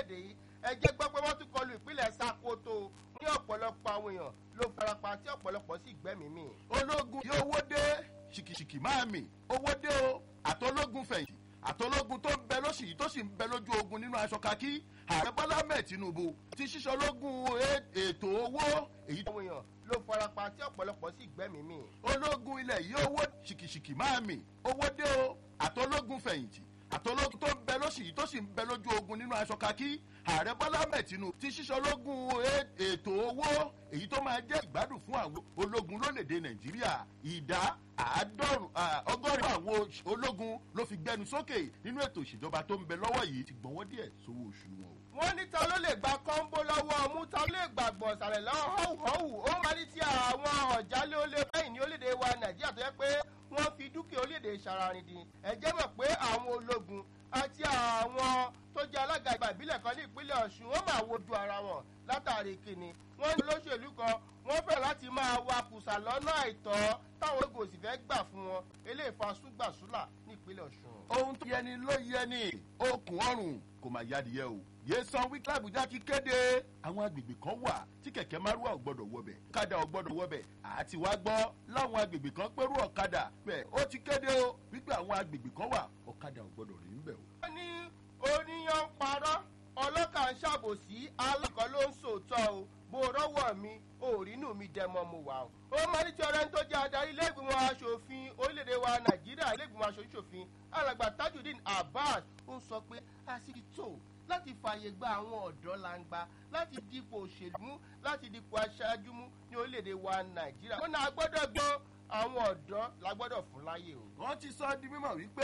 lórílẹ̀‐èdè yìí ẹ jẹ́ gbọ́ pé wọ́n tún kọlu ìpínlẹ̀ Sokoto ní ọ̀pọ̀lọpọ̀ àwọn èèyàn ló farapa tí ọ̀pọ̀lọpọ̀ sì gbẹ́mìí mì. ológun yóò owó dé ṣìkìṣìkì máa mì owó dé o àtọlógun fẹ̀yìntì àtọlógun tó ń bẹ lóṣì yìí tó sì ń bẹ lójú ogun nínú aṣọ kakí ààrẹ bọ́lá mẹ́ẹ̀ tinubu ti ṣíṣọ lógun ètò owó èyí àwọn èèyàn ló farapa tí ọ̀pọ̀lọpọ̀ sì gbẹ́mìí mì. ológun ilẹ̀ yìí owó ṣìkìṣìkì máa mì owó dé o àtọlógun fẹ̀yìntì àtọlógun tó ń bẹ lóṣì yìí tó sì ń bẹ lójú ogun nínú aṣọ kakí ààrẹ bọ́lá mẹ́ẹ̀ tinubu ti ṣíṣọ lógun ètò owó èyí tó máa jẹ́ ìgbádùn fún àwọn ológun lórílẹ̀‐èdè nàìjíríà ìdá àádọ́rùn ọgọ́rin àwọn ológun ló fi gbẹnu sókè nínú ètò ìṣèjọba tó ń bẹ lọ́wọ́ yìí ti gbọ́n wọ́n díẹ̀ sówó oṣù wọn o wọ́n ní ta ló lè gba kọ́ńbó lọ́wọ́ ọmú ta ló lè gbàgbọ́ sàlẹ̀ lọ́wọ́ họ́wùhọ́wù ó máa ní ti àwọn ọ̀jálẹ̀ olè báyìí ní orílẹ̀-èdè wa nàìjíríà tó yẹ pé wọ́n fi dúkìá orílẹ̀-èdè ṣàràrìndín ẹ jẹ́ mọ̀ pé àwọn ológun àti àwọn tó jẹ́ alága ìgbà ìbílẹ̀ kan ní ìpínlẹ̀ ọ̀ṣun wọ́n máa wojú ara wọn látàrí kìnnì wọ́n ní olóṣèlú kan wọ́n fẹ́ láti máa wakùsà lọ́nà àìtọ́ táwọn ogun òsì fẹ́ gbà fún wọn eléyìí fa súgbàsúlà ní ìpínlẹ̀ ọ̀ṣun. ohun tó yẹni ló yẹni okùn ọrùn kò máa yadìyẹ o yéésàn wíkẹ́ àbújá ti kéde àwọn agbègbè kan wà tí kẹ̀kẹ́ márùwà ò gbọ́dọ̀ wọbẹ̀ ọ̀kadà ò gbọ́dọ̀ wọbẹ̀ àti wá gbọ́ láwọn agbègbè kan pẹ̀rú ọ̀kadà bẹ́ẹ̀ ó ti kéde o wípé àwọn agbègbè kan wà ọ̀kadà ò gbọ́dọ̀ rí ń bẹ̀ o. wọ́n ní oníyan ń parọ́ ọlọ́kà ń ṣàbòsí alákọ̀ọ́ ló ń sòótọ́ o bó rọ́wọ́ mi òrínú mi dẹmọ mo wà o. ó máa ní tí ọ̀rẹ́ tó jẹ́ adarí ilé-ìgbìmọ̀ asòfin orílẹ̀-èdè wa nàìjíríà ilé-ìgbìmọ̀ asòfin alàgbà tajudeen abbas ń sọ pé àsìkò tó láti fààyè gba àwọn ọ̀dọ́ langba láti dípò òṣèlú mú láti dípò aṣáájú mú ní orílẹ̀-èdè wa nàìjíríà. ó náà gbọ́dọ̀ gbọ́ àwọn ọ̀dọ́ la gbọ́dọ̀ fún láyè o. wọ́n ti sọ di mímọ̀ wípé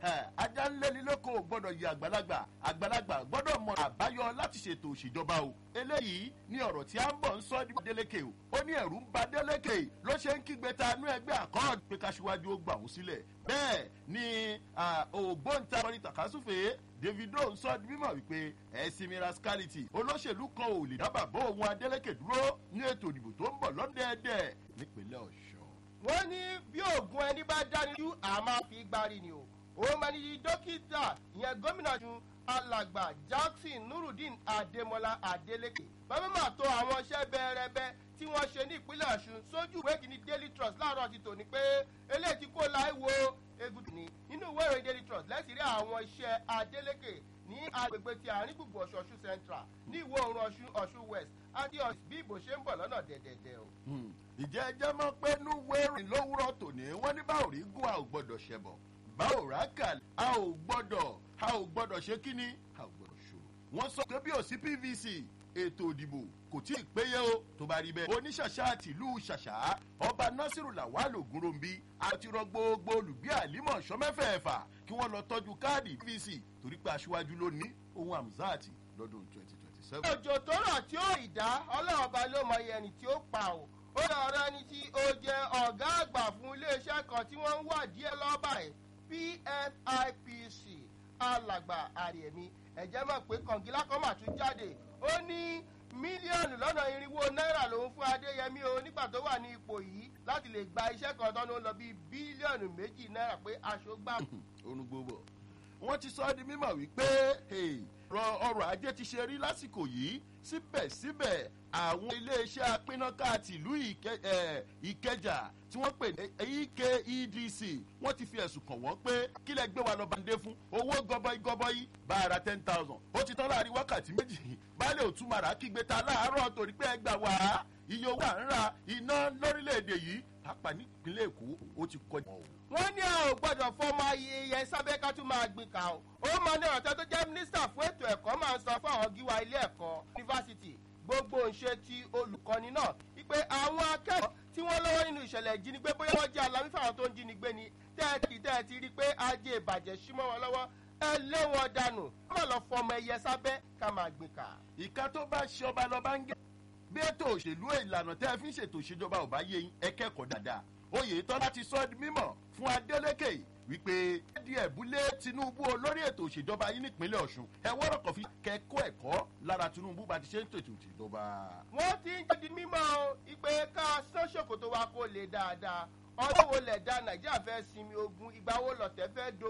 ajá ń lẹ́ni lóko ò gbọ́dọ̀ yí àgbàlagbà àgbàlagbà gbọ́dọ̀ mọ àbáyọ láti ṣètò òṣèjọba o. eléyìí ni ọ̀rọ̀ tí a ń bọ̀ ń sọ di délékè o. ó ní ẹ̀rù ń ba délékè ló ṣe ń kígbe ta inú ẹgbẹ́ àkọ́ọ̀dù pé káṣíwájú ó gbà wọ́n sílẹ̀. bẹ́ẹ̀ ni ògbóǹtarọ́ni tàkásùfè davido ń sọ di mímọ̀ wípé ẹ̀sìn mirascality olóṣèlú kan ò lè dábàá bó ohun adélékè dúró ní ètò ìdìbò tó ń bọ̀ lọ́dẹ̀ẹ̀dẹ̀ nípínlẹ̀ ọ̀ṣun wọ́n ní bí oògùn ẹni bá dánijú a máa fi gbárí ni o òun máa ní dókítà ìyẹn gómìnà tún alàgbà jackson nurudeen adémọlá adélèké bàbá máa tó àwọn iṣẹ́ bẹ́ẹ̀rẹ́bẹ́ tí wọ́n ṣe ní ìpínlẹ̀ ọ̀ṣun sójú ìwé kìíní daily trust láàárọ̀ ti tò ní pé eléyìí ti kó láì wo egun ní nínú ìwé ìròyìn daily trust lẹ́sìn rí àwọn iṣẹ́ adélèké ní agbègbè ti àárín gbùngbùn ọ̀ṣun ọ̀ṣun central ní ìwọ̀ oòrùn ọ̀ṣun ọ̀ṣun west àti bí ìbò ṣe ń bọ̀ lọ́nà dẹ̀dẹ̀dẹ̀ o. ìjẹ́ ẹjẹ́ mọ̀ pé núwé rìn lówùrọ̀ tòní wọ́n ní báwo rí gún a ò gbọ́dọ̀ ṣẹbọ̀ báwo rà kà a ò gbọ́dọ̀ a ò gbọ́dọ̀ ṣe kíní a ò gbọ́dọ̀ ṣòro. wọ́n sọ pé bí ò sí pvc ètò ìdìbò kò tí ì péye o tó bá rí bẹ́ẹ̀. oníṣàṣà àtìlú ṣàṣà ọba nasiru lawal ogunrombi àti rọ gbogbo olùgbé àlímọ̀ ṣọ́mẹ́fẹ̀ẹ́fà kí wọ́n lọ tọ́jú káàdì pvc torí pé aṣíwájú ló ní ohun amzati lọ́dún twenty twenty seven. òjò tó rọ̀ tí ó ìdá ọlọ́run ọba ló mọ iye ẹni tí ó pa o ó lọ rẹ ẹni tí ó jẹ ọ̀gá àgbà fún iléeṣẹ́ kan tí wọ́n ń wà díẹ̀ lọ́ba ẹ̀ pfipc alàgbà àrẹ̀mí ẹ̀jẹ̀ mọ̀ pé kọ̀ǹgílá kan mà tún jáde ó ní mílíọ̀nù lọ́nà irinwó náírà lòún fún adéyẹmí o nígbà tó wà ní ipò yìí láti lè gba iṣẹ́ kan tán ló ń lọ bíi bílíọ̀nù méjì náírà pé aṣọ gbà. onugbogbo wọ́n ti sọ ọ́ di mímọ̀ wípé ọrọ̀ ajé ti ṣe rí lásìkò yìí síbẹ̀síbẹ̀ àwọn iléeṣẹ́ apínnáká tìlú ìkẹjà tí wọ́n pè ní ekedc wọ́n ti fi ẹ̀sùn kàn wọ́n pé kílẹ̀ gbé wa lọ bàǹdé fún owó gọbọi gọbọi bá a ra ten thousand ó ti tán láàrin wákàtí méjì baálé òtúmọ̀rà kígbe ta láàárọ̀ torí pé ẹ gbà wá iye owó à ń ra iná lórílẹ̀‐èdè yìí pápá nípínlẹ̀ èkó ó ti kọjá. wọ́n ní a ò gbọ́dọ̀ fọmọ ayẹyẹ sábẹ́ ká tún máa gbin ká o ó máa ní ọ̀tẹ́ tó jẹ́ mínísítà fún ètò ẹ̀kọ́ máa ń sọ fún àwọn gíwá ilé ẹ̀kọ́ yunifásitì gbogbo ńṣe ti olùkọ́ni náà wípé àwọn akẹ́kọ̀ọ́ tí wọ́n lọ́wọ́ nínú ìṣẹ̀lẹ̀ ìjínigbé bóyá wọ́n jẹ́ alamí fáwọn tó ń jínigbé ni tẹ́ẹ̀tì tẹ́ẹ̀tì rí pé ajé ìbàjẹ́ símọ́ wọn lọ́wọ́ ẹ lé wọn dànù ká má lọ fọmọ ẹyẹ sábẹ́ ká máa gbin ká. ìka tó bá ṣe ọba lọba ń gẹ bí ètò òṣèlú ìlànà tẹ́ ẹ fi ń ṣètò ìṣèjọba ò bá yé yín ẹ kẹ́kọ̀ọ́ dáadáa oyè tọ́lá ti sọ ọ́ di mímọ̀ fún adélèké wípé di ẹ̀búlé tinubu olórí ètò òṣèjọba yín nípínlẹ̀ ọ̀ṣun ẹ wọ́rọ̀ kàn fi kẹ́kọ̀ọ́ ẹ̀kọ́ lára tinubu bá ti ṣe ń tètò ìṣèjọba. wọ́n ti ń jẹ́ di mímọ́ o ìpè ká sán ṣòkòtò wa kó lè dáadáa ọdún wo lẹ̀ dá nàìjíríà fẹ́ sinmi ogun ìgbà wo lọ̀tẹ̀ fẹ́ do